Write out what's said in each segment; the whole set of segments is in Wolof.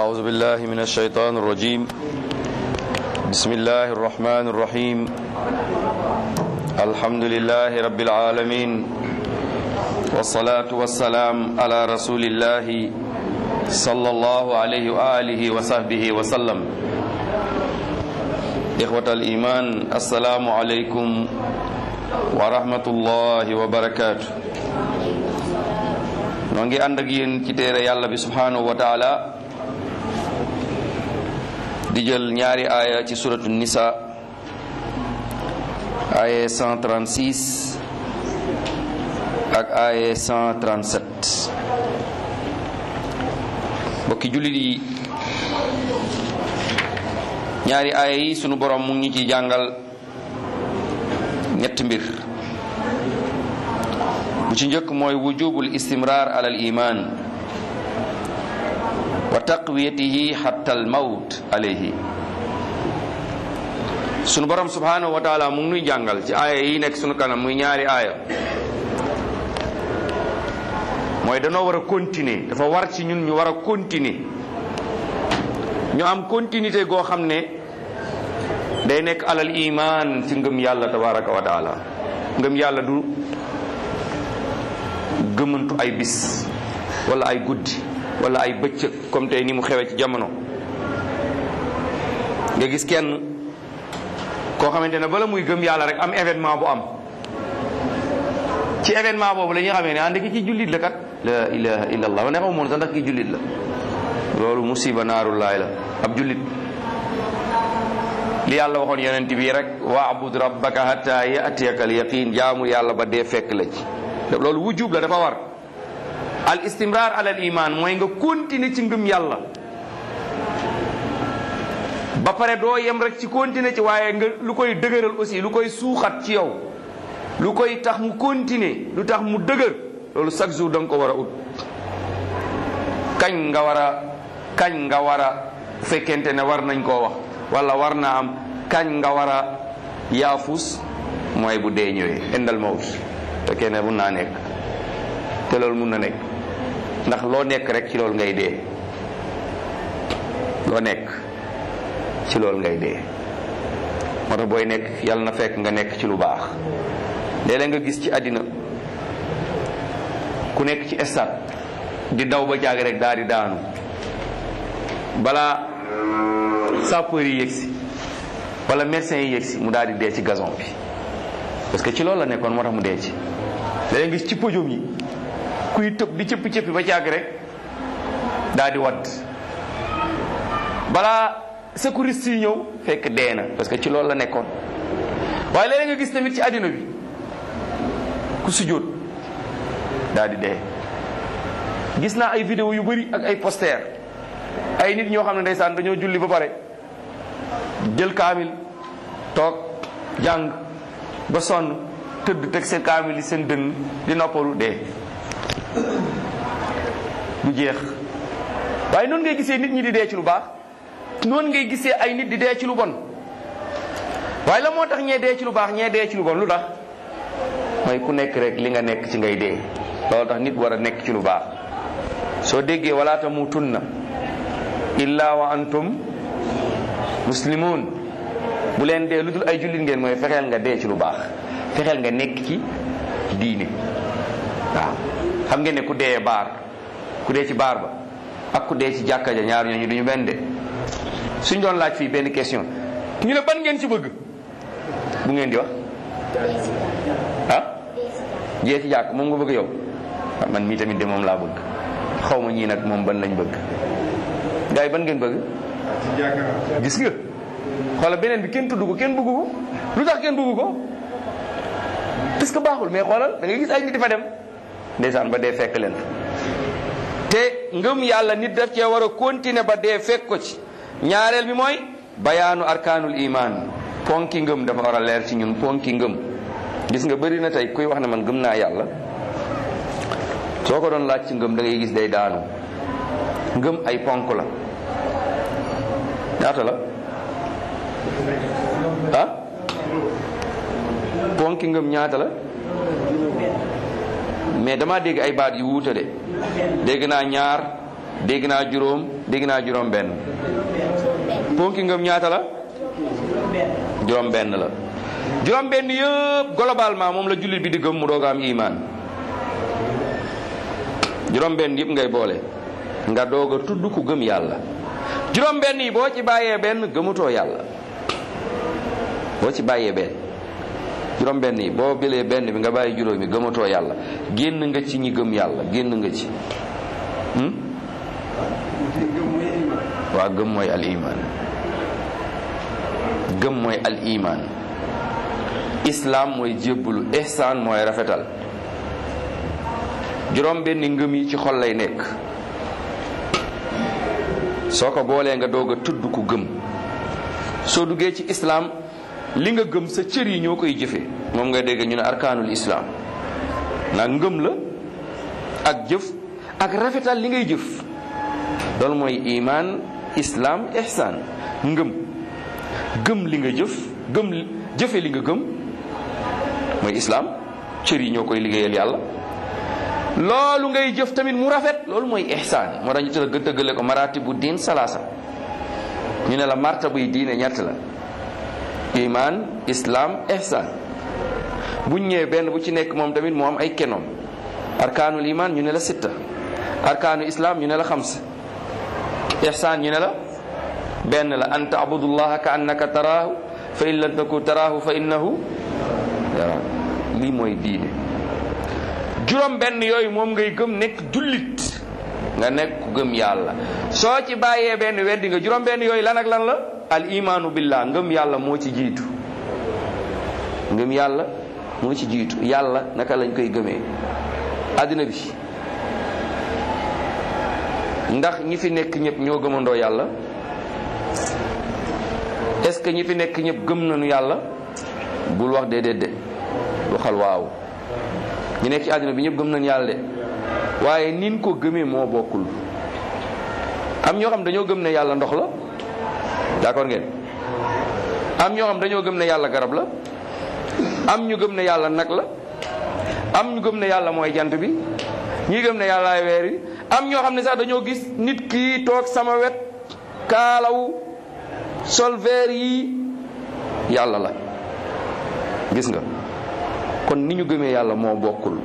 أعوذ بالله من الشيطان الرجيم بسم الله الرحمن الرحيم الحمد لله رب العالمين والصلاة والسلام على رسول الله صلى الله عليه وآله وصحبه وسلم إخوة الإيمان السلام عليكم ورحمة الله وبركاته noo ngi ànd ak yéen ci téere yàlla bi subhanahu wa taala di jël ñaari aaya ci suratu nisa aaya 136 ak aaya 137 mbokki jullit yi ñaari aaya yi sunu borom mu ngi ci jàngal ñetti mbir bu ci njëkk mooy wujubul istimrar ala al iman wa taqwiyatihi hatta al mawt alayhi sunu borom subhanahu wa taala mu ngi nuy jàngal ci aaya yi nekk sunu kanam muy ñaari aaya mooy danoo war a continuer dafa war ci ñun ñu war a continuer ñu am continuité goo xam ne day nekk alal iman ci ngëm yàlla tabaraka wa taala ngëm yàlla du gëmantu ay bis wala ay guddi wala ay bëccëg comme tey ni mu xewee ci jamono nga gis kenn koo xamante ne bala muy gëm yàlla rek am événement bu am ci événement boobu la ñuy xamee ne ànd ki ci jullit la kat la ilaha illa allah ne xaw moon sax ndax ki jullit la loolu musiba naarullaay la ab jullit li yàlla waxoon yonent bi rek waabud rabbaka hatta yatiyaka al yaqin jaamu yàlla ba dee fekk la ci loolu wujub la dafa war al istimrar ala al iman mooy nga continuer ci ngëm yàlla ba pare doo yem rek ci continuer ci waaye nga lu koy dëgëral aussi lu koy suuxat ci yow lu koy tax mu continuer lu tax mu dëgër loolu chaque jour da nga ko war a ut kañ nga war a kañ nga war a fekkente ne war nañ koo wax wala war naa am kañ nga war a yaafus mooy bu dee ñëwee indal mawt fekkee ne mun naa nekk te loolu mun na nekk ndax loo nekk rek ci loolu ngay dee loo nekk ci loolu ngay dee moo tax booy nekk yàlla na fekk nga nekk ci lu baax léeg-léeg nga gis ci àddina ku nekk ci stade di daw ba jaag rek daal di daanu balaa sapeur yi yëgsi wala médecin yi yëgsi mu daal di dee ci gazon bi parce que ci loolu la nekkoon moo tax mu dee ci léeg gis ci podium yi kuy tëb di cëppi cëppi ba càgg rek daal di wadd balaa secouriste yi ñëw fekk dee na parce que ci loolu la nekkoon waaye léeg nga gis tamit ci àddina bi ku sujjóot daal di dee gis naa ay vidéo yu bari ak ay poster ay nit ñoo xam ne ndeysaan dañoo julli ba pare jël kaamil toog jàng ba sonn tëdd teg seen kaamil yi seen dënn di noppalu dee du jeex waaye noonu ngay gisee nit ñi di dee ci lu baax noonu ngay gisee ay nit di dee ci lu bon waaye la moo tax ñee dee ci lu baax ñee dee ci lu bon lu tax mooy ku nekk rek li nga nekk ci ngay dee loolu tax nit war a nekk ci lu baax soo déggee wala tamutunna illa wa antum muslimun bu leen dee lu dul ay jullit ngeen mooy fexeel nga dee ci lu baax fexeel nga nekk ci diine waaw xam ngeen ne ku dee baar ku dee ci baar ba ak ku dee ci jàkka ja ñaar ñooñu duñu benn de suñ doon laaj fii benn question ñu ne ban ngeen ci bëgg bu ngeen di wax ah jee ci jàkk moom nga bëgg yow man mii tamit de moom laa bëgg xaw ma ñii nag moom ban lañ bëgg gars yi ban ngeen bëgg gis nga xoola beneen bi kenn tudd ko kenn bëggu ko lu tax kenn bëggu ko parce que baaxul mais xoolal da ngay gis ay nit di fa dem ndeysaan ba dee fekk leen te ngëm yàlla nit daf cee war a continuer ba dee fekk ko ci ñaareel bi mooy bayaanu arkaanul iman ponki ngëm dafa war a leer ci ñun ponki ngëm gis nga bëri na tey kuy wax ne man gëm naa yàlla soo ko doon laaj ci ngëm da ngay gis day daanu ngëm ay ponk la ñaata la ah ponki ngëm ñaata la mais dama dégg ay baat yu wuute de dégg naa ñaar dégg naa juróom dégg naa juróom benn ponki ngëm ñaata la juróom benn la juróom benn yëpp globalement moom la jullit bi di gëm mu doog a am iman juróom benn yëpp ngay boole nga doog a tudd ku gëm yàlla juróom benn yi boo ci bàyyee benn gëmutoo yàlla boo ci bàyyee benn juróom benn yi boo bilee benn bi nga bàyyi juróom yi gëmatoo yàlla génn nga ci ñi gëm yàlla génn nga ci waa gëm mooy al iman gëm mooy al iman islaam mooy jébbalu ihsaan mooy rafetal juróom benn ngëm yi ci xol lay nekk soo ko boolee nga doog a tudd ku gëm soo duggee ci islaam li nga gëm sa cër yi ñoo koy jëfe moom nga dégg ñu ne arkaanul islaam ndax ngëm la ak jëf ak rafetal li ngay jëf loolu mooy iman islaam ihsaan ngëm gëm li nga jëf gëm jëfe li nga gëm mooy islaam cër yi ñoo koy liggéeyal yàlla loolu ngay jëf tamit mu rafet loolu mooy ihsaan moo tax ñu tëgg tëggale ko maratibu diin salaasa ñu ne la martabu yi diine ñett la iman islam ihsan buñ ñëwee benn bu ci nekk moom tamit moo am ay kenoom arkaanul iman ñu ne la sitta arkaanu islam ñu ne la xams ihsan ñu ne la benn la an taabudullaha ka annaka taraahu fa in lam takun taraahu fa innahu yara lii mooy diine juróom benn yooyu moom ngay gëm nekk jullit nga nekk ku gëm yàlla soo ci bàyyee benn weddi nga juróom benn yooyu lan ak lan la al imaanu billah ngëm yàlla moo ci jiitu ngëm yàlla moo ci jiitu yàlla naka lañ koy gëmee àddina bi ndax ñi fi nekk ñëpp ñoo gëmandoo yàlla est-ce que ñi fi nekk ñëpp gëm nañu yàlla bul wax déedéet de waxal waaw ñi nekk ci àddina bi ñëpp gëm nañu yàlla de waaye nin ko gëmee moo bokkul am ñoo xam dañoo gëm ne yàlla ndox la d'accord ngeen am ñoo xam dañoo gëm ne yàlla garab la am ñu gëm ne yàlla nag la am ñu gëm ne yàlla mooy jant bi ñii gëm ne yàlla ay weer yi am ñoo xam ne sax dañoo gis nit kii toog sama wet kaalaw sol veer yi yàlla la gis nga kon ni ñu gëmee yàlla moo bokkul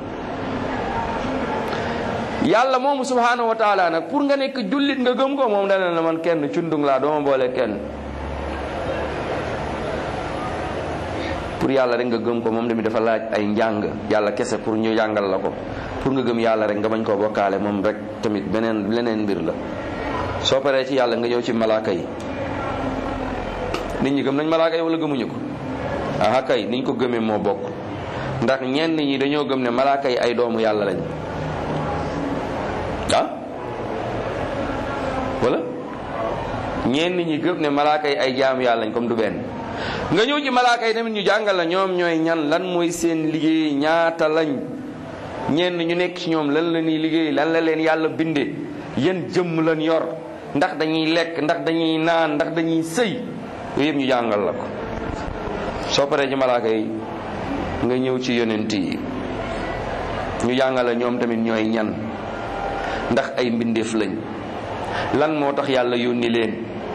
yàlla moomu subhanahu wa taala nag pour nga nekk jullit nga gëm ko moom dana na man kenn cundung laa dooma boole kenn pour yàlla rek nga gëm ko moom tamit dafa laaj ay njàng yàlla kese pour ñu jàngal la ko pour nga gëm yàlla rek nga bañ koo bokkaale moom rek tamit beneen leneen mbir la soo paree ci yàlla nga ñëw ci malaaka yi nit ñi gëm nañ malaaka yi wala gëmuñu ko aha kay niñ ko gëmee moo bokk ndax ñenn ñi dañoo gëm ne malaaka yi ay doomu yàlla lañ ah wala ñenn ñi gëm ne malaaka yi ay jaamu yàlla lañ comme du benn nga ñëw ci malaaka yi tamit ñu jàngal la ñoom ñooy ñan lan mooy seen liggéey ñaata lañ ñenn ñu nekk ci ñoom lan la ñuy liggéey lan la leen yàlla bindee yan jëmm lan yor ndax dañuy lekk ndax dañuy naan ndax dañuy sëy yooyu yëpp ñu jàngal la ko soo paree ci malaaka yi nga ñëw ci yonent yi ñu jàngal la ñoom tamit ñooy ñan ndax ay mbindeef lañ lan moo tax yàlla yónni leen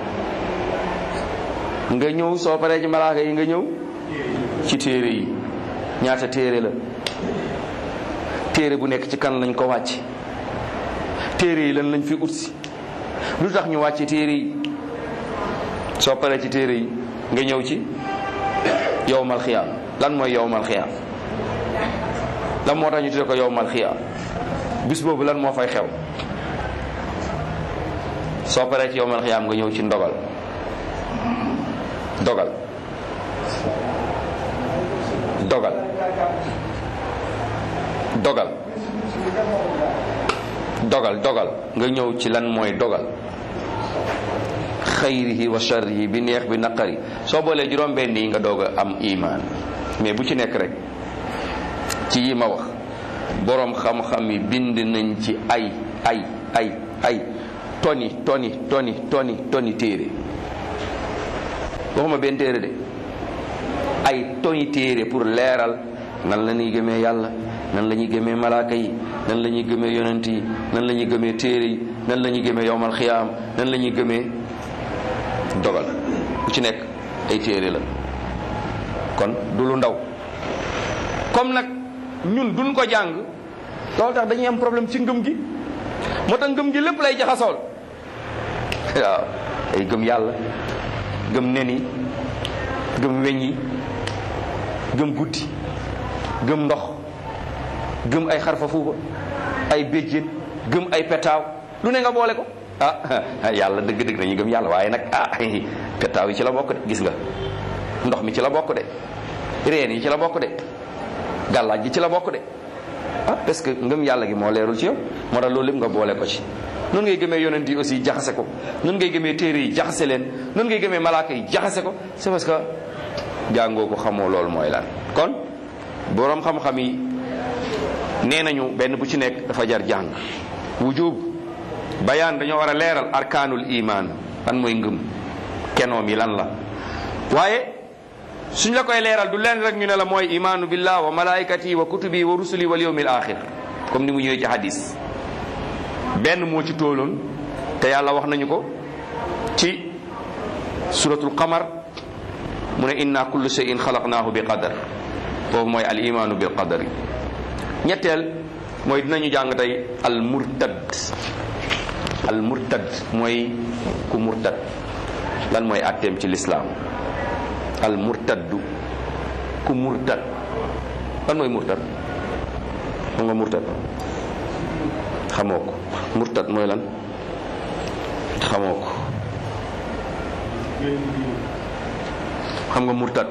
nga ñëw soo paree ci malaaka yi nga ñëw ci téere yi ñaata téere la téere bu nekk ci kan lañ ko wàcc téere yi lan lañ fi utsi lu tax ñu wàcce téere yi soo paree ci téere yi nga ñëw ci yowmal xiyaam lan mooy yowmal xiyaam lan moo tax ñu tudde ko yowmal xiyaam bis boobu lan moo fay xew soo paree ci yowmal xiyaam nga ñëw ci ndogal dogal dogal dogal dogal dogal nga ñëw ci lan mooy dogal xayrihi wa sharrihi bi neex bi naqari soo boolee juróom benn yi nga doog a am imaan mais bu ci nekk rek ci yi ma wax boroom xam-xam yi bind nañ ci ay ay ay ay toni toni toni toni toni téere waxuma benn téere de ay toni téere pour leeral nan la ñuy gëmee yàlla nan la ñuy gëmee malaaka yi nan la ñuy gëmee yonent yi nan la ñuy gëmee téere yi nan la ñuy gëmee yowmal xiyaam nan la ñuy gëmee dogal ku ci nekk ay téere la kon du lu ndaw comme nag ñun duñ ko jàng loolu tax dañuy am problème ci ngëm gi moo tax ngëm gi lépp lay jaxasool waaw ay gëm yàlla gëm nen yi gëm weñ yi gëm guddi gëm ndox gëm ay xarfa fuufa ay béjjén gëm ay petaaw lu ne nga boole ko ah yàlla dëgg-dëgg dañuy gëm yàlla waaye nag ah petaaw yi ci la bokk de gis nga ndox mi ci la bokk de reen yi ci la bokk de gàllaaj gi ci la bokk de ah parce que ngëm yàlla gi moo leerul ci yow moo tax loolu lépp nga boole ko ci noonu ngay gëmee yonent yi aussi jaxase ko noonu ngay gëmee téere yi jaxase leen noonu ngay gëmee malaaka yi jaxase ko c'est parce que jàngoo ko xamoo loolu mooy lan kon boroom xam-xam yi nee nañu benn bu ci nekk dafa jar jàng wujub bayaan dañoo war a leeral arkaanul iman lan mooy ngëm kenoom yi lan la waaye suñ la koy leeral du leen rek ñu ne la mooy imaanu billah wa malaikati wa kutubi wa rusuli wal yawmil axir comme ni mu ñëwee ci hadis benn moo ci tóoloon te yàlla wax nañu ko ci suratul qamar mu ne inna kullu shay'in xalaqnaahu bi qadar foofu mooy al imaanu bil qadari ñetteel mooy dinañu jàng tey al murtad al murtad mooy ku murtad lan mooy atteem ci lislaam al murtaddu ku murtad lan mooy murtad xam nga murtad xamoo ko murtad mooy lan xamoo ko xam nga murtad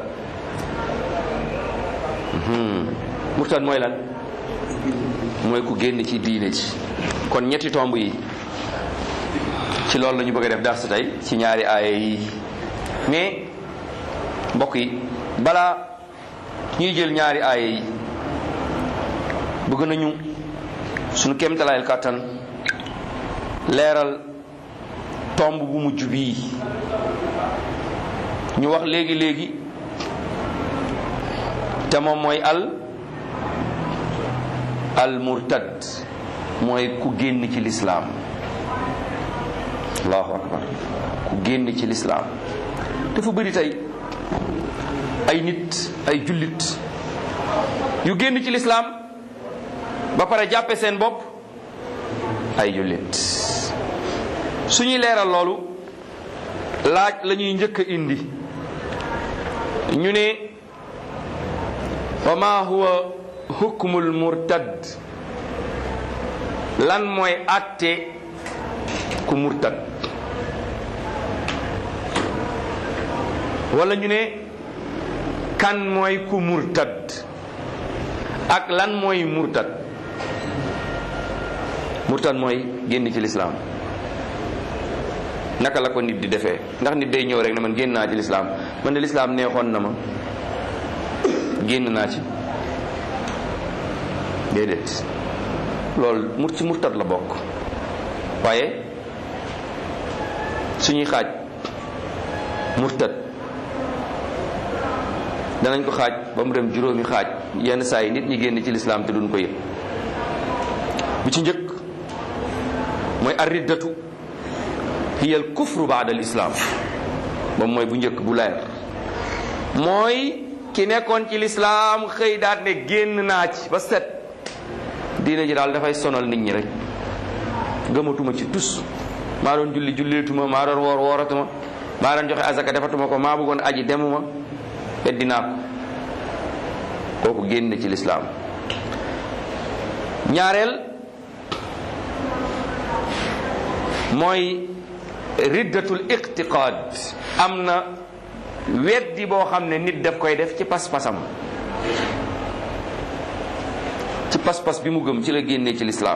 murtad mooy lan mooy ku génn ci diine ci kon ñetti tomb yi ci loolu la ñu bëgg a def dars tey ci ñaari aaya yi mais mbokk yi balaa ñuy jël ñaari aaya yi bëgg nañu suñu kéemtalaayal kàttan leeral tomb bu mujj bii ñu wax léegi léegi te moom mooy al al murtad mooy ku génn ci lislaam allahu akbar ku génn ci lislaam dafa bëri tey ay nit ay jullit yu génn ci lislaam ba pare jàppe seen bopp ay jullit suñuy leeral loolu laaj la ñuy njëkk a indi ñu ne wa ma huwa hukmul murtad lan mooy àtte ku murtad wala ñu ne kan mooy ku murtad ak lan mooy murtad murtad mooy génn ci lislaam naka la ko nit di defee ndax nit day ñëw rek ne man génn naa ci lislaam man de lislaam neexoon na ma génn naa ci déedéet loolu mur ci murtad la bokk waaye suñuy xaaj murtad danañ ko xaaj ba mu dem juróomi xaaj yenn saa yi nit ñi génn ci lislaam te duñ ko yëg bu ci njëkk mooy arriddatu hiya al kufru baada al islam moom mooy bu njëkk bu leer mooy ki nekkoon ci lislaam xëy daat ne génn naa ci ba set diine ji daal dafay sonal nit ñi rek gëmatuma ci tus maa doon julli julleetuma maa doon woor wooratuma maa doon joxe azaka defatuma ko maa bëggoon aji demuma weddi naa ko kooku génn ci lislaam ñaareel mooy riddatul iqtiqaad am na weddi boo xam ne nit daf koy def ci pas-pasam ci pas-pas bi mu gëm ci la génnee ci lislaam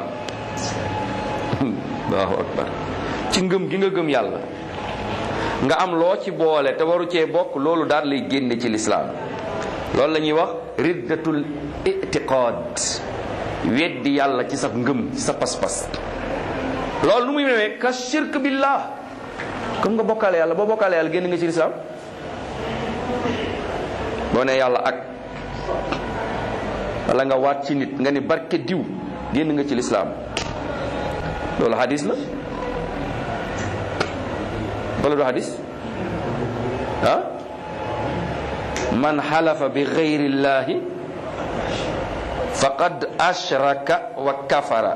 allahu akbar ci ngëm gi nga gëm yàlla nga am loo ci boole te waru cee bokk loolu daal lay génne ci lislaam loolu la ñuy wax riddatul itiqaad weddi yàlla ci sa ngëm ci sa pas-pas loolu nu muy newee ka shirk billah comme nga bokkaale yàlla boo bokkaale yàlla génn nga ci lislaam boo ne yàlla ak wala nga waat ci nit nga ni barke diw génn nga ci lislaam loolu hadis la wala du hadis ah man xalafa bi gayrillahi faqad ashraka wa kafara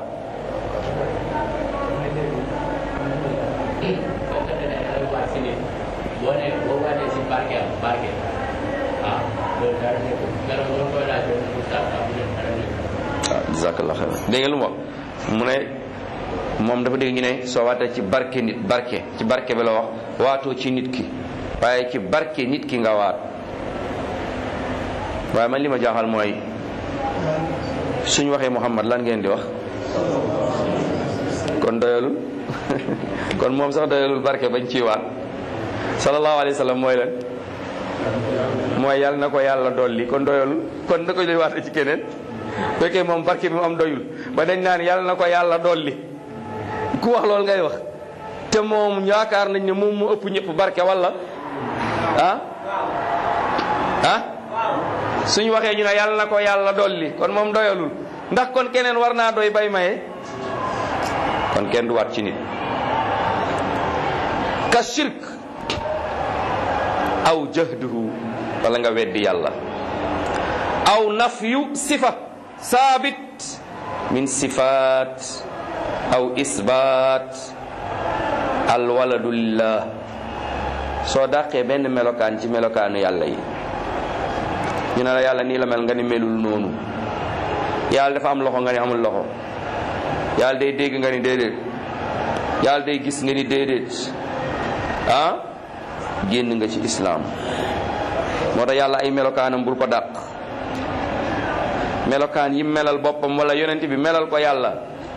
boo nee boo waatee si barke am barke ah loolu dara nekkul keroog boo koy laaj loolu oustaz am na dara nekkul. waaw jazakallah xayran dégg nga lu mu wax mu ne moom dafa dégg ñu ne soo waatee ci barke nit barke ci barke bi la wax waatoo ci nit ki waaye ci barke nit ki nga waat waaye man li ma jaaxal mooy suñ waxee Muhammad lan ngeen di wax kon doyalul kon moom sax doyalul barke bañ ciy waat sallallahu alayhi wa sallam mooy lan mooy yàlla na ko yàlla dolli kon doyalul kon na ko doy waate ci keneen fekkee moom barke bi mu am doyul ba dañ naan yàlla na ko yàlla dolli ku wax loolu ngay wax te moom yaakaar nañ ne moom mu ëpp ñëpp barke wala ah ah suñ waxee ñu ne yàlla na ko yàlla dolli kon moom doyalul ndax kon keneen war naa doy bay maye kon kenn du waat ci nit ka shirk aw jahduhu wala nga weddi yàlla aw nafyu sifa saabit min sifaat aw isbaat alwaladu lillah soo dàqee benn melokaan ci melokaanu yàlla yi ñu ne la yàlla nii la mel nga ni melul noonu yàlla dafa am loxo nga ni amul loxo yàlla day dégg nga ni déedéet yàlla day gis nga ni déedéet ah génn nga ci islaam moo tax yàlla ay melokaanam bul ko dàq melokaan yi melal boppam wala yonent bi melal ko yàlla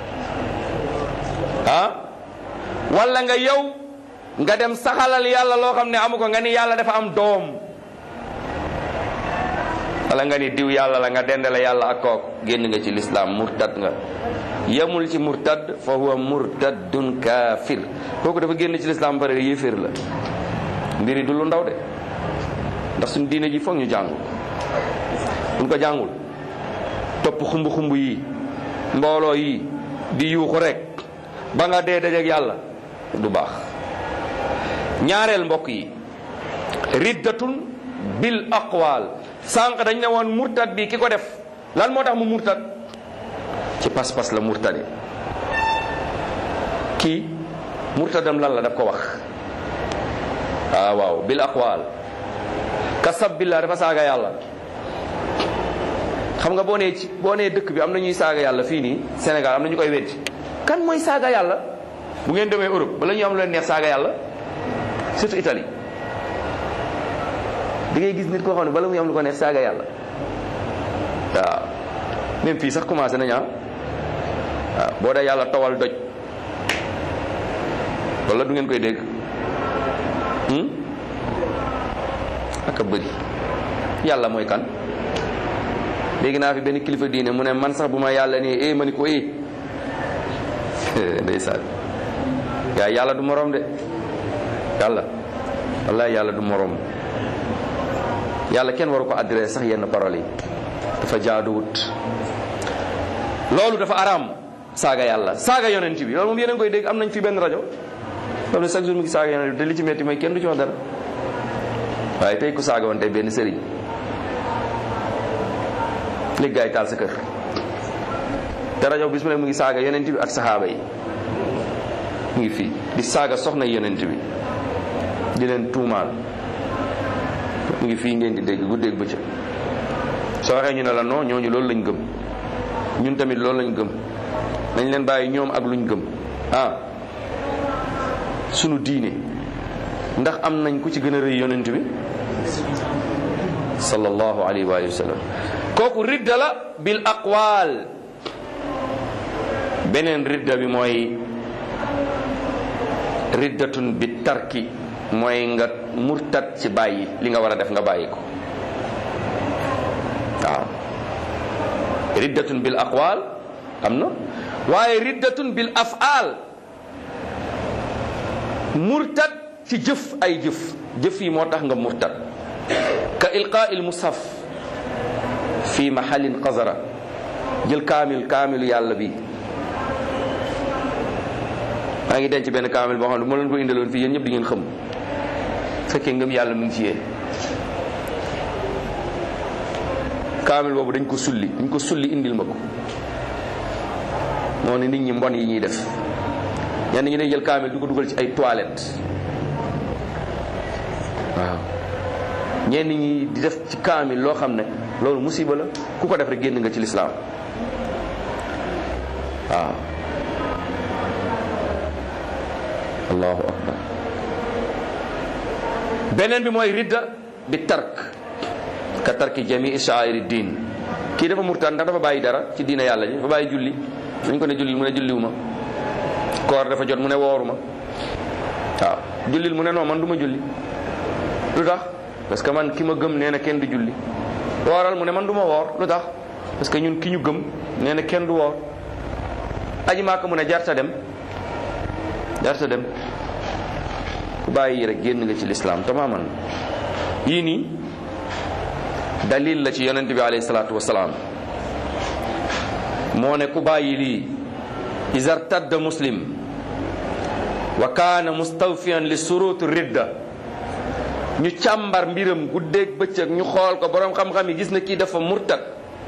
ah wala nga yow nga dem saxalal yàlla loo xam ne amu ko nga ni yàlla dafa am doom wala nga ni diw yàlla la nga dendale yàlla ak kook génn nga ci lislaam murtad nga yemul ci murtad fa huwa murtadun kaafir kooku dafa génn ci lislaam bare yéeféer la mbiri du lu ndaw de ndax suñu diine ji foog ñu jàngul buñ ko jàngul topp xumb xumb yi mbooloo yi di yuuxu rek ba nga dee dajeek yàlla du baax ñaareel mbokk yi riddatun bil aqwal sànq dañ ne woon murtad bi ki ko def lan moo tax mu murtad ci pas-pas la murtade kii murtadam lan la daf ko wax waaw waaw bil aqwal kasab billah dafa saaga yàlla xam nga boo nee ci boo nee dëkk bi am na ñuy saaga yàlla fii nii Sénégal am na ñu koy weddi kan mooy saaga yàlla bu ngeen demee Europe bala ñu am lu leen neex saaga yàlla surtout Italie da ngay gis nit koo xam ne bala muy am lu ko neex saaga yàlla waaw même fii sax commencé nañ ah waaw boo dee yàlla tawal doj wala du ngeen koy dégg ak a bëri yàlla mooy kan léegi naa fi benn kilifa diine mu ne man sax bu ma yàlla nii eh ma ni ko eh ndeysaan yaa yàlla du morom de yàlla wallahi yàlla du morom yàlla kenn waru ko adressé sax yenn paroles yi dafa jaaduwut loolu dafa araam saaga yàlla saaga yonent bi loolu moom yéen a ngi koy dégg am nañ fi benn rajo xam ne chaque jour mu ngi saaga yonent bi te li ci metti mooy kenn du ci wax dara waaye tey ku saaga woon tey benn sëriñ léegi gaa yi taal sa kër te rajo bis mu ne mu ngi saaga yonent bi ak saxaaba yi mu ngi fii di saaga soxna yonent bi di leen tuumaal mu ngi fii ngeen di dégg guddeeg bëccëg soo waxee ñu ne la non ñooñu loolu lañ gëm ñun tamit loolu lañ gëm nañ leen bàyyi ñoom ak luñ gëm ah sunu diine ndax am nañ ku ci gën a rëy yonent bi sallallahu alayhi wa sallam kooku ridda la bil aqwal beneen ridda bi mooy riddatun bi tarki mooy nga murtat ci bàyyi li nga war a def nga bàyyi ko waaw riddatun bil aqwal am na waaye riddatun bil af'al murtat ci jëf ay jëf jëf yi moo tax nga murtat ka ilqaa il mushaf fii mahallin qazara jël kaamil kaamilu yàlla bi maa ngi denc benn kaamil boo xam ne moo leen ko indaloon fii yéen ñëpp di ngeen xam fekkee ngëm yàlla mu ngi ci yéen kaamil boobu dañ ko sulli dañ ko sulli indil ma ko moo ne nit ñi mbon yi ñuy def ñenn ñi day jël kaamil du ko dugal ci ay toilettes waaw ñenn ñi di def ci kaamil loo xam ne loolu musiba la ku ko def rek génn nga ci lislaam waaw allahu akbar beneen bi mooy ridda bi tark ka tarki jamii sha'airi diin kii dafa murtaan ndax dafa bàyyi dara ci diina yàlla ji dafa bàyyi julli dañ ko ne julli mu ne julliwu ma koor dafa jot mu ne wooru ma waaw jullil mu ne non man du ma julli lu tax parce que man ki ma gëm nee na kenn du julli wooral mu ne man du ma woor lu tax parce que ñun ki ñu gëm nee na kenn du woor aji maaka mu ne jarta dem jarta dem ku bàyyi rek génn nga ci lislaam tamaman yii nii dalil la ci yonent bi alayhi salaatu wasalaam moo ne ku bàyyi lii isartadda muslim wa kaana mustawfiyan li surut ridda ñu càmbar mbiram guddeeg bëccëg ñu xool ko boroom xam-xam yi gis na kii dafa murtad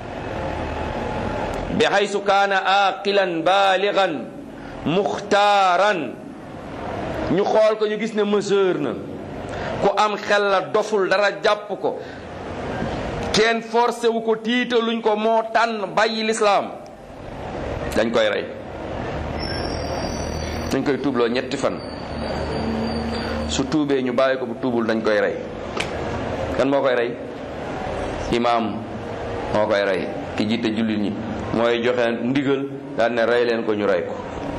bi haysu kaana aqilan baaligan muxtaaran ñu xool ko ñu gis ne mesure na ku am xel la doful dara jàpp ko kenn forcé wu ko tiitaluñ ko moo tànn bàyyi lislaam dañ koy rey dañ koy tuubloo ñetti fan su tuubee ñu bàyyi ko bu tuubul dañ koy rey kan moo koy rey imaam moo koy rey ki jiite jullit ñi mooy joxe ndigal daan ne rey leen ko ñu rey ko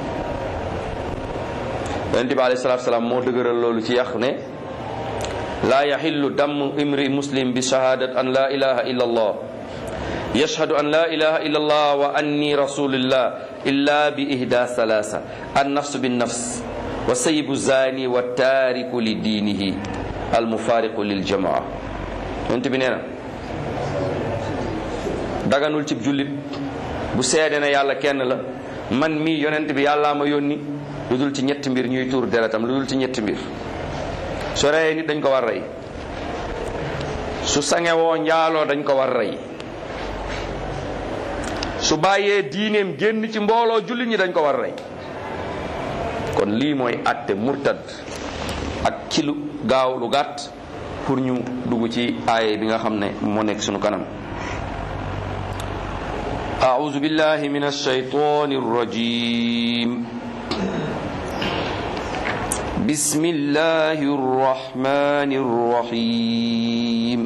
yonent bi alayhi salaatu salaam moo dëgëral loolu ci yàq ne laa yaxillu damm imri muslim bi shahadat an laa ilaha illa allah yashhadu an laa ilaha illa allah wa anni rasulillah illa bi ihda salasa an nafsu bin nafs wa sayibu zani wa taariku li diinihi al mufaariqu lil jamaa yonent bi nee na daganul cib jullit bu seede ne yàlla kenn la man mii yonent bi yàllaa ma yónni lu dul ci ñetti mbir ñuy tuur deretam lu dul ci ñetti mbir su reyee nit dañ ko war rey su sangewoo njaaloo dañ ko war rey su bàyyee diineem génn ci mbooloo jullit ñi dañ ko war rey kon lii mooy àtte murtad ak ci lu gaaw lu gàtt pour ñu dugg ci aaye bi nga xam ne moo nekk sunu kanam أعوذ بالله من الشيطان الرجيم بسم الله الرحمن الرحيم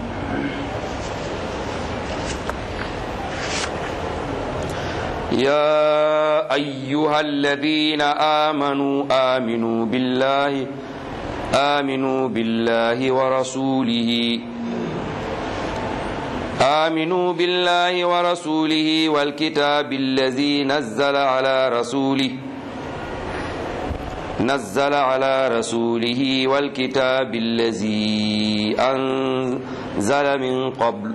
يا أيها الذين آمنوا آمنوا بالله آمنوا بالله ورسوله آمنوا بالله ورسوله والكتاب الذي نزل على رسوله نزل على رسوله والكتاب الذي أنزل من قبل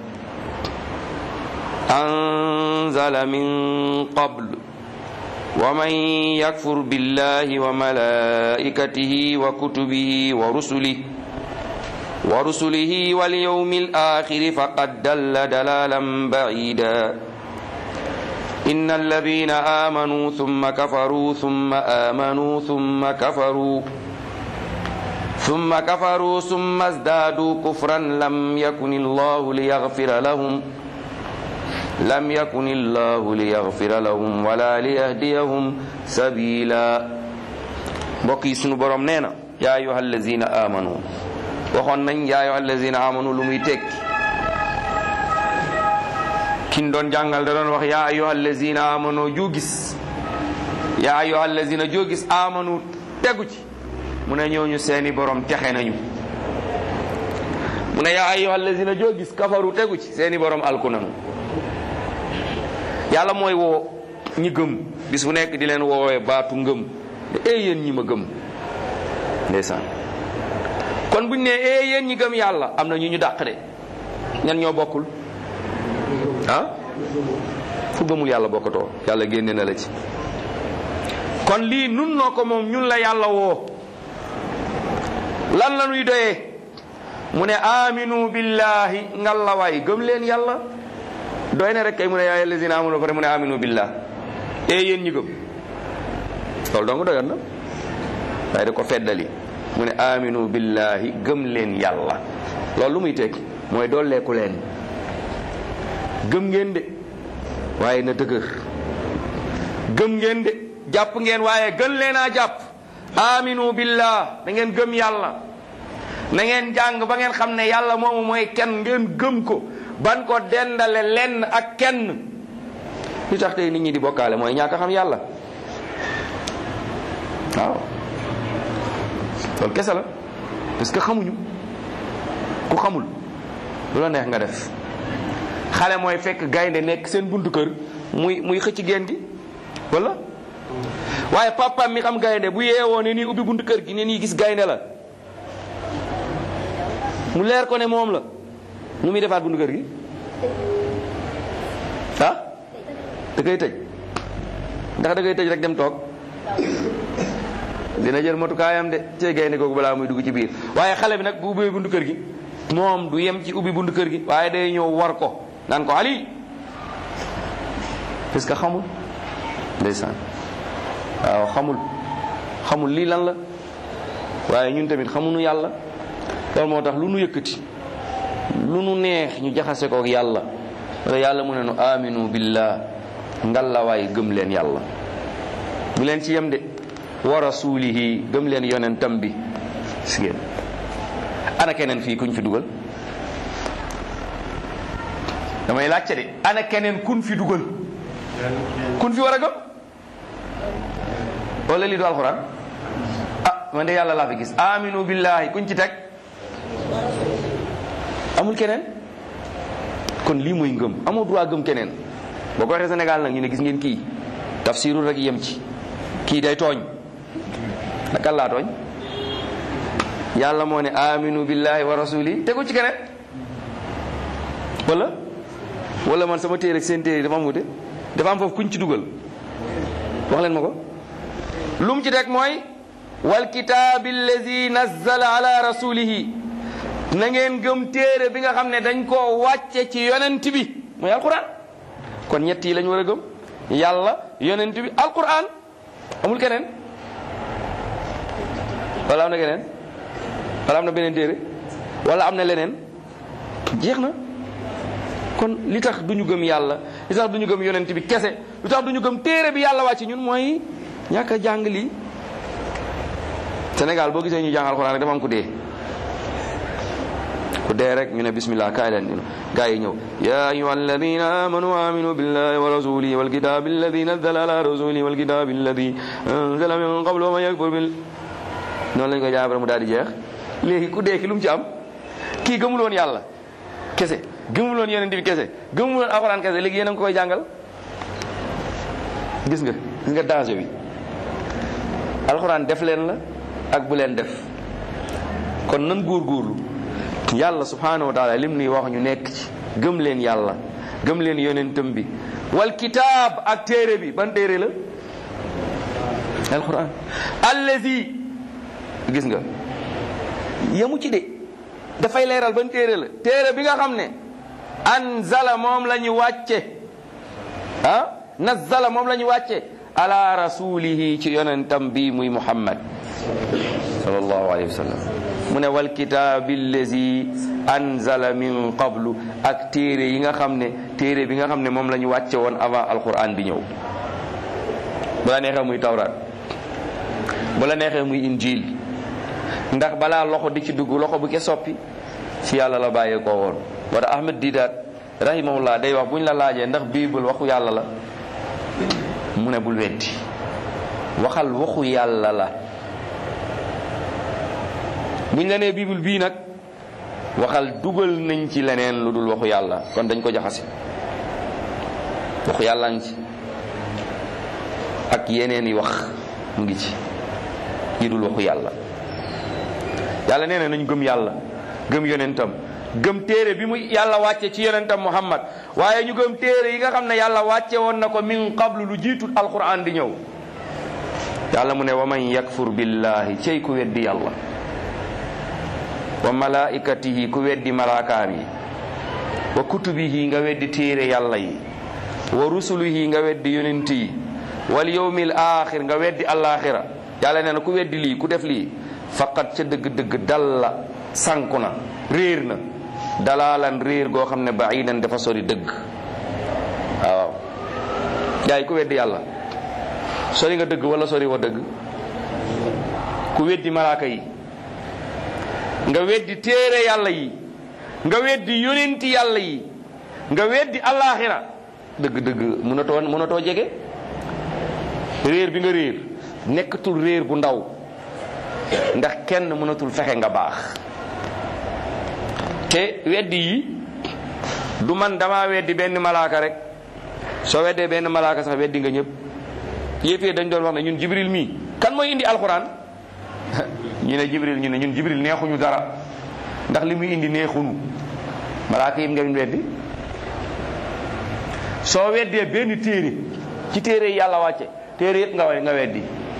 أنزل من قبل ومن يكفر بالله وملائكته وكتبه ورسله ورسله واليوم الآخر فقد دل دلالا بعيدا إن الذين آمنوا ثم كفروا ثم آمنوا ثم كفروا ثم كفروا ثم ازدادوا كفرا لم يكن الله ليغفر لهم لم يكن الله ليغفر لهم ولا ليهديهم سبيلا بقي سنو بروم نينا يا أيها الذين آمنوا waxoon nañ yaa ayyuha allazina amanu lu muy tekki kin doon jàngal da doon wax yaa ayyuha allazina amanu joo gis yaa ayyuha allazina joo gis amanu tegu ci mu ne ñooñu seeni borom texe nañu mu ne yaa ayyuha allazina joo gis kafaru tegu ci seeni borom alku nañu yàlla mooy woo ñi gëm bis bu nekk di leen woowee baatu ngëm e yéen ñi ma gëm ndeysaan kon buñ ne ee yéen ñi gëm yàlla am na ñu ñu dàq de ñan ñoo bokkul ah fu gëmul yàlla bokkatoo yàlla génne na la ci kon lii nun noo ko moom ñun la yàlla woo lan la nuy doyee mu ne aminu billahi ngalla waay gëm leen yàlla doy na rek kay mu ne yaa allazina amanu pare mu ne aminu billah e yéen ñi gëm loolu dong doyoon na waaye da ko feddali mu ne aminu billahi gëm leen yàlla loolu lu muy tekki mooy dooleeku leen gëm ngeen de waaye na dëgër gëm ngeen de jàpp ngeen waaye gën leen a jàpp aminu billah da ngeen gëm yàlla na ngeen jàng ba ngeen xam ne yàlla moomu mooy kenn ngeen gëm ko ban ko dendale lenn ak kenn lu tax tey nit ñi di bokkaale mooy ñàkk a xam yàlla waaw loolu kese la parce que xamuñu ku xamul lu la neex nga def xale mooy fekk gaynde nekk seen buntu kër muy muy xëcc geen gi wala waaye papa mi xam gaynde bu yeewoo ne nii ubbi buntu kër gi ne nii gis gaynde la mu leer ko ne moom la nu muy defaat buntu kër gi ah da koy tëj ndax da koy tëj rek dem toog dina jël matukaayam de cee gaynde googu balaa muy dugg ci biir waaye xale bi nag bu ubbee buntu kër gi moom du yem ci ubbi buntu kër gi waaye day ñëw war ko naan ko ali parce que xamul ndeysaan waaw xamul xamul lii lan la waaye ñun tamit xamuñu yàlla loolu moo tax lu nu yëkkati lu nu neex ñu jaxase ko ak yàlla wala yàlla mu ne nu aminu billah ngallawaay gëm leen yàlla bu leen ci yem de wa rasulihi gëm leen yonentam bi si ngeen ana keneen fii kuñ fi dugal damay laajte de ana keneen kun fi dugal kun fi war a gëm wala lii du alxuraan ah man de yàlla laa fi gis aminu billahi kuñ ci teg amul keneen kon lii mooy ngëm amoo droit gëm keneen boo ko waxee Sénégal nag ñu ne gis ngeen kii tafsirul rek yem ci kii day tooñ naka laa tooñ yàlla moo ne aminu billahi wa rasuli tegu ci keneen wala wala man sama téere ak seen téere dafa am wute dafa am foofu kuñ ci dugal wax leen ma ko lu mu ci teg mooy wal kitaabi allazi nazzala ala rasulihi na ngeen gëm téere bi nga xam ne dañ koo wàcce ci yonent bi mooy alquran kon ñett yi lañ war a gëm yàlla yonent bi alquran amul keneen wala am na keneen wala am na beneen téere wala am na leneen jeex na kon li tax du ñu gëm yàlla li tax du ñu gëm yonent bi kese li tax du ñu gëm téere bi yàlla wàcc ñun mooy ñàkk a jàng lii Sénégal boo gisee ñu jàng alxuraan rek dafa am ku dee ku dee rek ñu ne bismillah kaay leen ñu gaa yi ñëw ya ayuha alladina amanu aminu billahi wa rasulihi wal kitabi alladi nazzala ala rasulihi wal kitabi alladi anzala min qablu wa man yakfur bil noonu lañ ko jaabare mu daal di jeex léegi ku dee ki lu mu ci am kii gëmul woon yàlla kese gëmul woon yonent bi kese gëmul woon alxuraan kese léegi yéen a ngi koy jàngal gis nga gis nga danger bi alxuraan def leen la ak bu leen def kon nan góorgóorlu yàlla subhanahu wa taala lim nuy wax ñu nekk ci gëm leen yàlla gëm leen yonentam bi wal kitaab ak téere bi ban téere la alquran allazi gis nga yemu ci de dafay leeral ban téere la téere bi nga xam ne anzala moom la ñu wàcce ah nazzala moom la ñu wàcce ala rasulihi ci yonentam bi muy muhammad sallallahu alayhi wa sallam mu ne wal kitaabi allazi anzala min qablu ak téere yi nga xam ne téere bi nga xam ne moom la ñu wàcce woon avant alquran di ñëw bu la neexee muy tawraat bu la neexee muy injil ndax balaa loxo di ci dugg loxo bu ke soppi ci yàlla la bàyyee koo woon wala ahmed didaat rahimahullah day wax bu ñu la laajee ndax bible waxu yàlla la mu ne bul weddi waxal waxu yàlla la buñ la nee bible bii nag waxal dugal nañ ci leneen lu dul waxu yàlla kon dañ ko jaxase waxu yàlla ngi ci ak yeneen yi wax mu ngi ci yi dul waxu yàlla yàlla nee na nañ gëm yàlla gëm yonentam gëm téere bi mu yàlla wàcce ci yonentam muhammad waaye ñu gëm téere yi nga xam ne yàlla wàcce woon na ko min qablu lu jiitu alquran di ñëw yàlla mu ne wa man yakfur billahi cey ku weddi yàlla wa malaikatihi ku weddi malaakaam yi wa kutubihi nga weddi téere yàlla yi wa rusulihi nga weddi yonent yi wal yawmil axir nga weddi alaxira yàlla nee na ku weddi lii ku def lii faqat ca dëgg-dëgg dalla sànku na réer na dalaalan réer goo xam ne baidan dafa sori dëgg waaw yaay ku weddi yàlla sori nga dëgg wala sori wa dëgg ku weddi malaaka yi nga weddi téere yàlla yi nga weddi yonenti yàlla yi nga weddi alaxira dëgg-dëgg mënatoo mënatoo jege réer bi nga réer nekkatul réer bu ndaw ndax kenn mënatul fexe nga baax te weddi yi du man dama weddi benn malaaka rek soo weddee benn malaaka sax weddi nga ñëpp yéefee dañ doon wax ne ñun jibril mii kan mooy indi alxuraan ñu ne jibril ñu ne ñun jibril neexuñu dara ndax li muy indi neexuñu malaaka yi nga weddi soo weddee benn téere ci téere yi yàlla wàcce téere yëpp nga nga weddi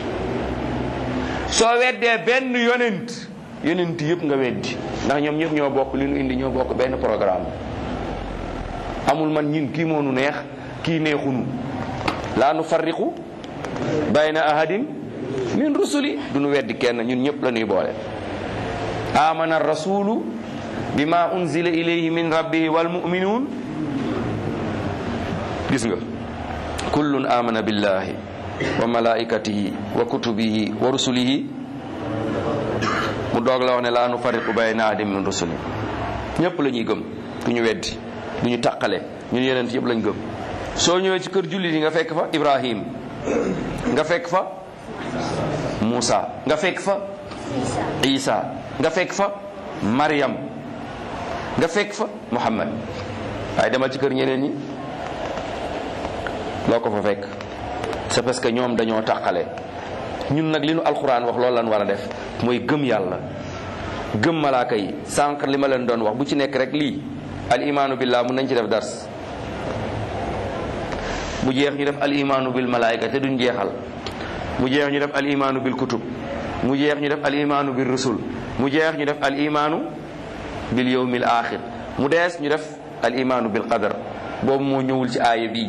soo weddee benn yonent yonent yëpp nga weddi ndax ñoom ñëpp ñoo bokk li nu indi ñoo bokk benn programme amul man ñin kii moo nu neex kii neexunu laa nu farriqu bayna ahadin min rusuli du nu weddi kenn ñun ñëpp la ñuy boole amana rasulu bima unzila ilayhi min rabbihi wal mu'minun gis nga kullun amana billahi wa malaikatihi wa kutubihi wa rusulihi mu doog la wax ne laa nu fariqu bayna ahadin min rusuli ñëpp la ñuy gëm du ñu weddi du ñu taqale ñun yeneen yëpp lañ gëm soo ñëwee ci kër jullit yi nga fekk fa Ibrahim nga fekk fa Muusa nga fekk fa Isa nga fekk fa Maryam nga fekk fa Muhammad waaye demal ci kër ñeneen ñi loo ko fa fekk c'est parce que ñoom dañoo tàqale ñun nag li nu alxuraan wax loolu lan war a def mooy gëm yàlla gëm malaaka yi sànq li ma leen doon wax bu ci nekk rek lii al imaanu billah mun nañ ci def dars bu jeex ñu def al imaanu bil malaayika te duñ jeexal mu jeex ñu def al imaanu bil kutub mu jeex ñu def al imaanu bil rusul mu jeex ñu def al imaanu bil yawmil axir mu dees ñu def al imaanu bil qadar boobu moo ñëwul ci aaya bii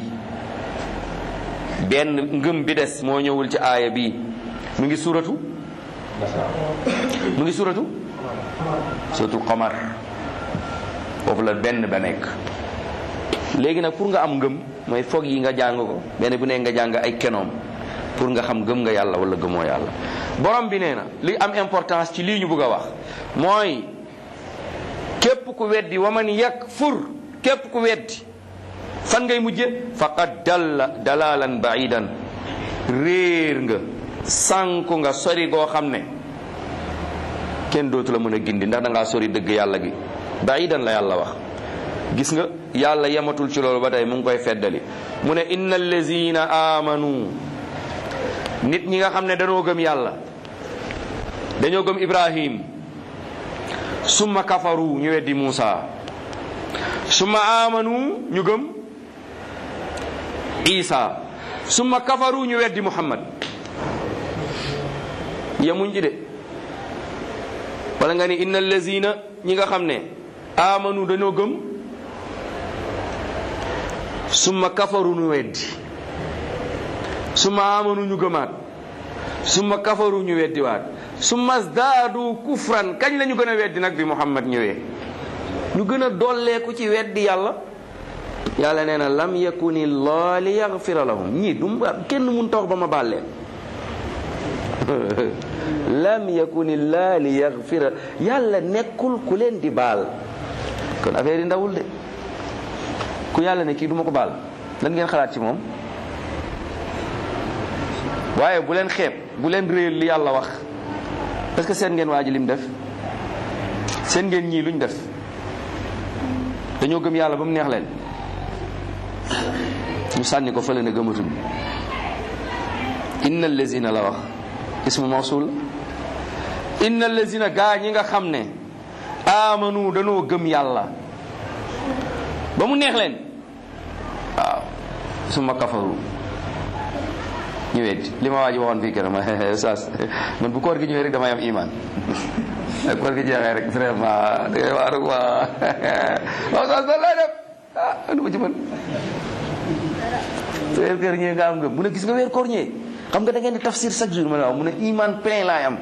benn ngëm bi des moo ñëwul ci aaya bii mu ngi suratu mu ngi suratu suratul qamar foofu la benn ba nekk léegi nag pour nga am ngëm mooy foog yi nga jàng ko benn bu ne nga jàng ay kenoom pour nga xam gëm nga yàlla wala gëmoo yàlla borom bi nee na li am importance ci lii ñu bëgg a wax mooy képp ku weddi waman yakfur képp ku weddi fan ngay mujje faqad dalla dalalan baidan réer nga sànku nga sori goo xam ne kenn dootu la mën a gindi ndax da ngaa sori dëgg yàlla gi baidan la yàlla wax gis nga yàlla yematul ci loolu ba tey mu ngi koy feddali mu ne inna allazina amanu nit ñi nga xam ne dañoo gëm yàlla dañoo gëm ibrahim summa kafaru ñu weddi muusa summa amanu ñu gëm isa summa kafaru ñu weddi muhammad yemuñ ci de wala nga ni inna allazina ñi nga xam ne amanu dañoo gëm summa kafaru ñu weddi summa amanu ñu gëmaat summa kafaru ñu weddi waat summa zdaadu kufran kañ la ñu gën a weddi nag bi muhammad ñëwee ñu gën a dolleeku ci weddi yàlla yàlla nee na lam yakuni llah li yaxfira lahum ñii du kenn mun tax ba ma baal leen lam yakuni llah li yaxfira yàlla nekkul ku leen di baal kon affaire yi ndawul de ku yàlla ne kii du ma ko baal lan ngeen xalaat ci moom waaye bu leen xeeb bu leen réer li yàlla wax parce que seen ngeen waa ji lim def seen ngeen ñii luñ def dañoo gëm yàlla ba mu neex leen ñu sànni ko fële ne gëmatuñ inna allazina la wax ismu mawsul inna allazina gaa ñi nga xam ne amanu danoo gëm yàlla ba mu neex leen waaw summa kafaru ñu weddi li ma waa ji waxoon fii keroog ma saas man bu koor gi ñëwee rek damay am iman ak koor gi jeexee rek vraiment da ngay waaru waa waaw saas da lay def ah nu ma ci mën weer koor ñëwee nga am ngëm mu ne gis nga weer koor ñëwee xam nga da ngeen di tafsir chaque jour ma ne waaw mu ne iman plein laay am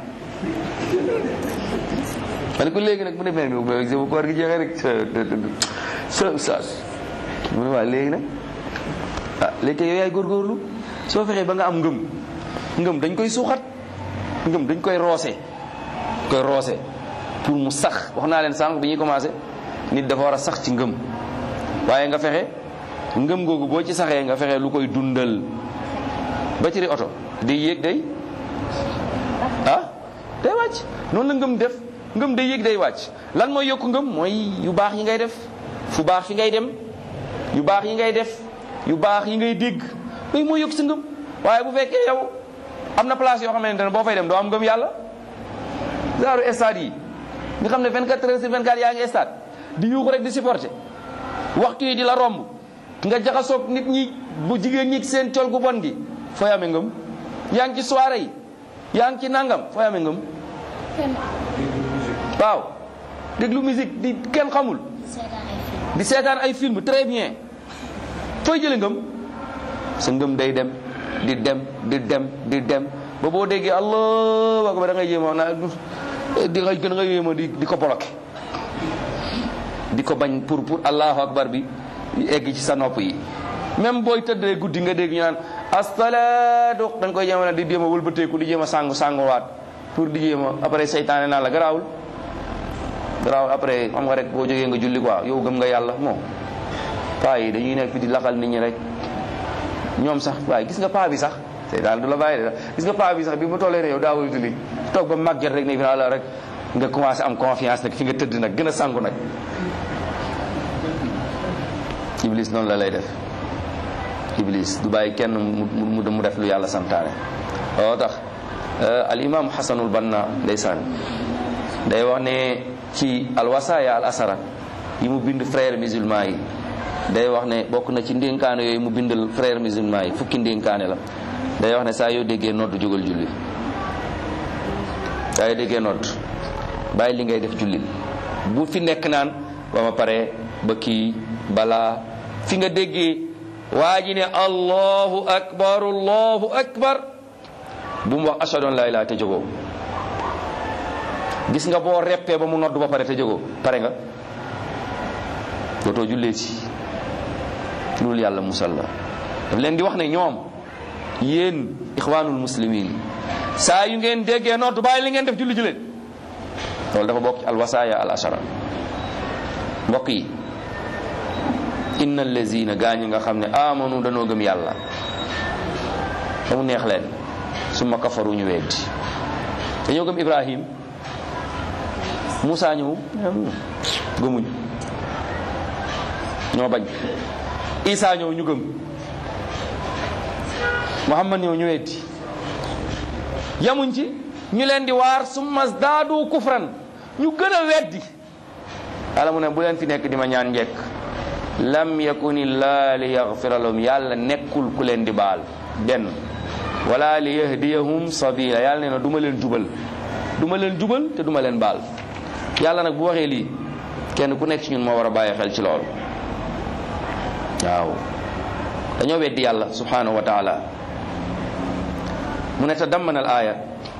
ma ne ko léegi nag mu ne mel mi bu koor gi jeexee rek sa saas mu ne waaw léegi nag ah léegi kay yow yaay góorgóorlu soo fexee ba nga am ngëm ngëm dañ koy suuxat ngëm dañ koy roose koy roose pour mu sax wax naa leen sànq bi ñuy commencé nit dafa war a sax ci ngëm waaye nga fexe ngëm googu boo ci saxee nga fexe lu koy dundal ba ci oto day yéeg day ah day wàcc noonu la ngëm def ngëm day yéeg day wàcc lan mooy yokk ngëm mooy yu baax yi ngay def fu baax fi ngay dem yu baax yi ngay def yu baax yi ngay dégg loolu mooy yokk sa ngëm waaye bu fekkee yow am na place yoo xamante ne boo fay dem doo am ngëm yàlla genre stade yi nga xam ne 24 heures sur 24 yaa ngi stade di yuuxu rek di supporter waxtu yi di la romb nga jaxasoog nit ñi bu jigéen ñi seen col gu bon gi fooy amee ngëm yaa ngi ci soirée yi yaa ngi ci nangam fooy amee ngëm waaw déglu musique di kenn xamul di seetaan ay film très bien fooy jële ngëm sa ngëm day dem di dem di dem di dem ba boo déggee allahu akbar da ngay jéema na di nga gën nga yéema di di ko bloqué di ko bañ pour pour allahu akbar bi egg ci sa nopp yi même booy tëddee guddi nga dégg ñu naan astalaatu da nga koy jéema di jéema wëlbateeku di jéema sangu sanguwaat pour di jéema après seytaane naa la garaawul garaawul après xam nga rek boo jógee nga julli quoi yow gëm nga yàlla moom paa yi dañuy nekk fi di laxal nit ñi rek ñoom sax waaye gis nga paa bi sax te daal du la bàyyi de gis nga paa bi sax bi mu tollee ne yow daawul julli toog ba màgget rek ne fi la rek nga commencé am confiance nag fi nga tëdd nag gën a sangu nag iblis noonu la lay def iblis du bàyyi kenn mu mu mu def lu yàlla santaane oo tax al imam xasanul banna ndeysaan day wax ne ci alwasaaya al asara yi mu bind frère musulman yi day wax ne bokk na ci ndénkaane yooyu mu bindal frère musulman yi fukki ndénkaane la day wax ne saa yoo déggee nodd jógal julli saa yoo déggee nodd bàyyi li ngay def julli bu fi nekk naan ba ma pare ba kii balaa fi nga déggee waa ji ne allahu akbar allahu akbar bu mu wax ashhadu an la ilaha te jógoo gis nga boo reppee ba mu nodd ba pare te jógoo pare nga dootoo jullee ci loolu yàlla musal la daf leen di wax ne ñoom yéen ixwaanul muslimin saa yu ngeen déggee nodd bàyyi li ngeen def julli ji leen loolu dafa bokk ci alwasaaya al ashara mbokk yi inna allazina gaa ñi nga xam ne amanu danoo gëm yàlla ba mu neex leen summa kafaru ñu weddi dañoo gëm ibrahim Moussa ñëw gëmuñ ñoo bañ Isa ñëw ñu gëm Muhammad ñëw ñu weddi yamuñ ci ñu leen di waar summa zdaadu kufran ñu gën a weddi yàlla mu ne bu leen fi nekk di ma ñaan njekk lam yakunillah li yaghfira lahum yàlla nekkul ku leen di baal benn wala li yahdiyahum sabila yàlla nee na duma leen jubal duma leen jubal te duma leen baal yàlla nag bu waxee lii kenn ku nekk ci ñun moo war a bàyyi xel ci loolu waaw dañoo weddi yàlla subhanahu wa taala mu ne tadammana al aya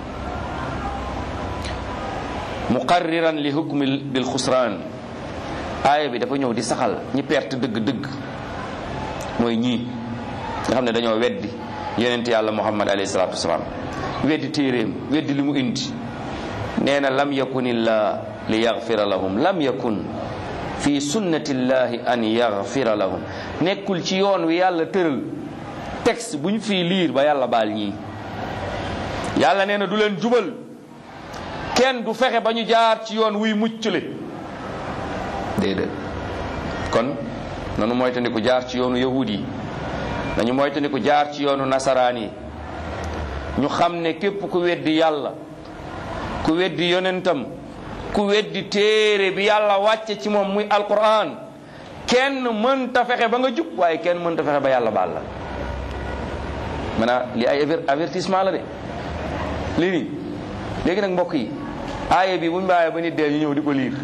muqarriran li hukmi bil xusraan aaya bi dafa ñëw di saxal ñi perte dëgg-dëgg mooy ñii nga xam ne dañoo weddi yonent yàlla muhammad alayhi salatu wasalaam weddi téeréem weddi li mu indi nee na lam yakun illah li yaghfira lahum lam yakun fi sunnati llahi an yaghfira lahum nekkul ci yoon wi yàlla tëral texte bu ñu fii liir ba yàlla baal ñii yàlla nee na du leen jubal kenn du fexe ba ñu jaar ci yoon wuy muccule déedéet kon nanu moytandiku jaar ci yoonu yahud yi nañu moytandiku jaar ci yoonu nasaraan yi ñu xam ne képp ku weddi yàlla ku weddi yonentam ku weddi téere bi yàlla wàcce ci moom muy alquran kenn mënta fexe ba nga jub waaye kenn mënta fexe ba yàlla baal la maanaam li ay avertissement la de lii nii léegi nag mbokk yi aaya bi bu ñu bàyyee ba nit dee ñu ñëw di ko liir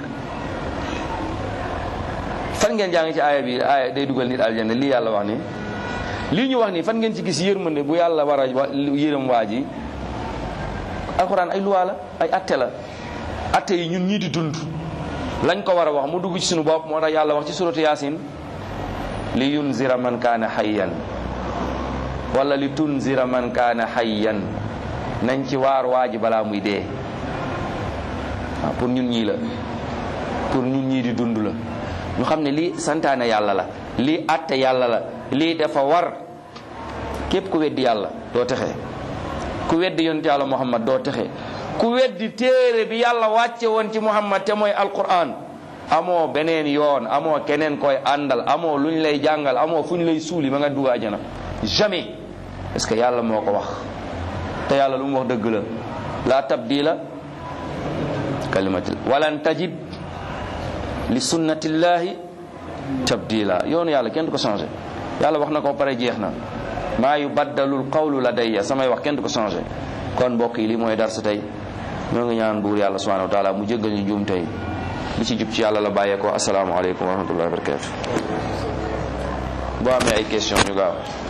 fan ngeen jàng ci aaya bi aaya day dugal nit aljanna lii yàlla wax ni lii ñu wax nii fan ngeen ci gis yërmande bu yàlla war a yërëm waa ji alxuraan ay luwaa la ay atte la atte yi ñun ñii di dund lañ ko war a wax mu dugg ci suñu bopp moo tax yàlla wax ci suratu yaasin li yunzira man kaana hayyan wala li tunzira man kaana hayyan nañ ci waar waa ji balaa muy dee waaw pour ñun ñii la pour ñun ñii di dund la ñu xam ne lii santaane yàlla la lii atte yàlla la lii dafa war képp ku weddi yàlla doo texe ku weddi yonent yàlla muhammad doo texe ku weddi téere bi yàlla wàcce woon ci muhammad te mooy alquran amoo beneen yoon amoo keneen koy àndal amoo lu ñu lay jàngal amoo fu ñu lay suuli ba nga dugg àjjana jamais parce que yàlla moo ko wax te yàlla lu mu wax dëgg la la tabdila kalimatil walan tajid li sunnatillahi tabdila yoonu yàlla kenn du ko changé yàlla wax na ko pare jeex na maa yu baddalul qawlu ladayya samay wax kenn du ko changé kon mbokk yi lii mooy dar sa tey ñoo ngi ñaan buur yàlla subhanahu wa taala mu jéggal ñu juum tey li ci jub ci yàlla la bàyyeekoo asalaamaaleykum wa rahmatullahi wa barakatu boo amee ay question ñu gaaw